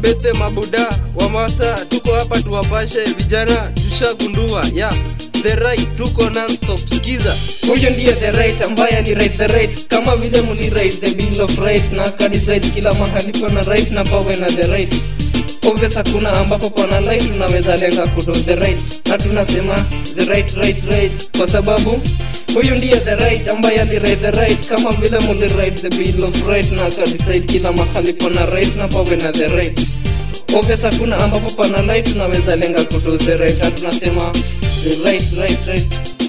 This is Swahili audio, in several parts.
mabeste mabuda wamasa tuko hapa tuwapashe vijana tushagundua ya the right tuko nonstop skiza huyo ndiye the right ambaye alirate the right kama vile mulirate the bill of right na kadecide kila mahali pana right na pawe na the right obvious hakuna ambapo pana light tunaweza lenga kudo the right na tunasema the right right right kwa sababu huyu ndiye the right ambaye alirate the right kama vile mulirate the bill of right na kadecide kila mahali pana right na pawe na the right obvious hakuna ambapo pana light tunaweza lenga kudo the right na tunasema the right right right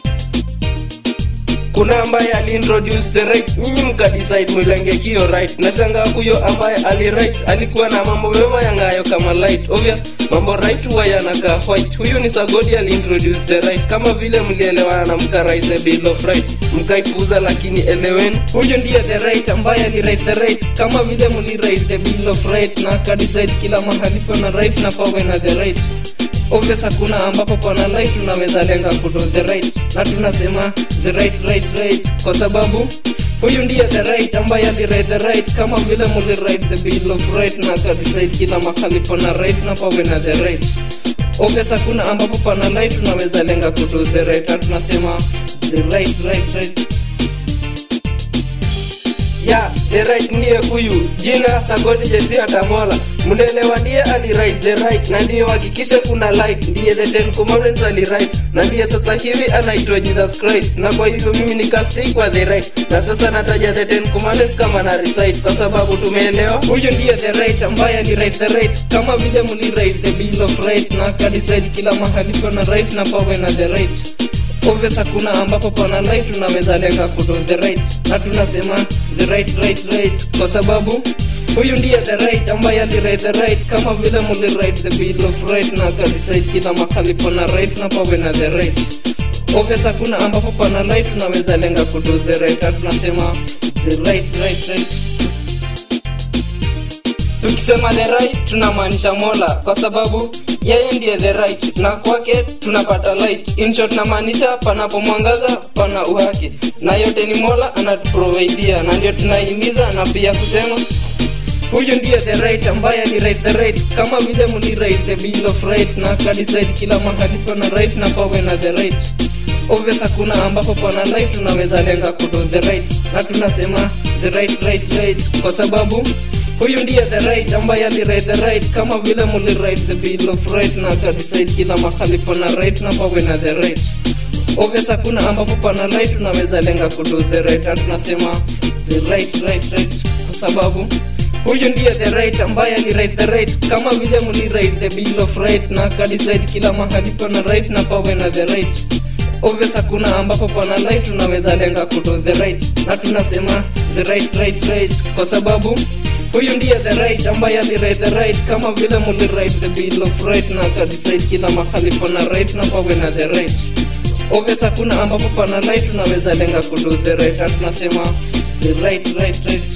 kuna ambaye aliintroduce the right nyinyi mkadecide mwilenge kio right nashanga huyo ambaye aliright alikuwa na mambo mema yangayo kama light obvious mambo right huwa yanakaa white huyu ni sagodi aliintroduce the right kama vile mlielewana na mkarise the bill of right mkaipuza lakini eleweni huyu ndiye the right ambaye alirate the right kama vile mulirate the bill of right na kadecide kila mahali pana right na pawe na the right obvious hakuna ambapo pana light tunaweza lenga kudo the right na tunasema the right right right kwa sababu huyu ndiye the right ambaye alirate the right kama vile mulirate the bill of right na kadecide kila mahali pana right na pawe na the right obvious hakuna ambapo pana light tunaweza lenga kudo the right na tunasema the right right right ya the right ndiye huyu jina sagodi jesi atamola mnaelewa ndiye aliright the right na ndiye hakikisha kuna light ndiye the ten commandments aliright na ndiye sasa hivi anaitwa jesus christ na kwa hivyo mimi nikastik kwa the right na sasa nataja the ten commandments kama na recite kwa sababu tumeelewa huyu ndiye the right ambaye alirate the right kama vile mulirate the bill of right na kadecide kila mahali pana right na pawe na the right obvious hakuna ambapo pana light tunaweza lenga kudo the right na tunasema the right right right kwa sababu huyu ndiye the right ambaye alirate the right kama vile mulirate the bill of right na kadecide kila mahali pana right na pawe na the right obvious hakuna ambapo pana light tunaweza lenga kudo the right na tunasema the right right right tukisema the right tunamaanisha mola kwa sababu yeye ndiye the right na kwake tunapata light in short namaanisha panapo mwangaza pana uhaki na yote ni mola anatuprovidia na ndio tunahimiza na pia kusema huyu ndiye the right ambaye alirate the right kama vile mulirate the bill of right na kadecide kila mahali pana right na pawe na the right obvious hakuna ambapo pana light tunaweza lenga kudo the right na tunasema the right right right kwa sababu huyu ndiye the right ambaye alirate the right kama vile mulirate the bill of right na kadecide kila mahali pana right na pawe na the right obvious hakuna ambapo pana light tunaweza lenga kudo the right na tunasema the right right right kwa sababu huyu ndiye the right ambaye alirate the right kama vile mulirate the bill of right na kadecide kila mahali pana right na pawe na the right obvious hakuna ambapo pana light tunaweza lenga kudo the right na tunasema the right right right kwa sababu huyu ndiye the right ambaye alirate the right kama vile mulirate the bill of right na kadecide kila mahali pana right na pawe na the right obvious hakuna ambapo pana light tunaweza lenga kudo the right na tunasema the right right right